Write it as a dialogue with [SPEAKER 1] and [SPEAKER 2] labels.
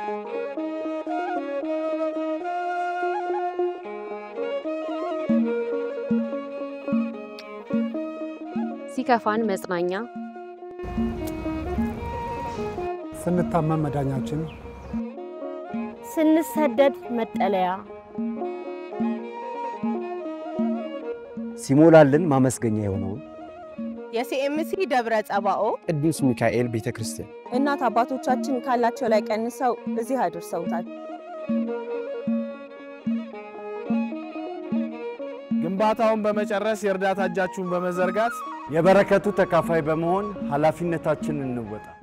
[SPEAKER 1] ሲከፋን መጽናኛ፣
[SPEAKER 2] ስንታመም መዳኛችን፣
[SPEAKER 3] ስንሰደድ መጠለያ፣
[SPEAKER 4] ሲሞላልን ማመስገኛ የሆነውን
[SPEAKER 5] የሲኤምሲ ደብረ ጸባኦ
[SPEAKER 6] ቅዱስ ሚካኤል ቤተ ክርስቲያን
[SPEAKER 5] እናት አባቶቻችን ካላቸው ላይ ቀንሰው እዚህ አድርሰውታል።
[SPEAKER 7] ግንባታውን በመጨረስ የእርዳታ እጃችሁን በመዘርጋት
[SPEAKER 4] የበረከቱ ተካፋይ በመሆን ኃላፊነታችንን እንወጣ።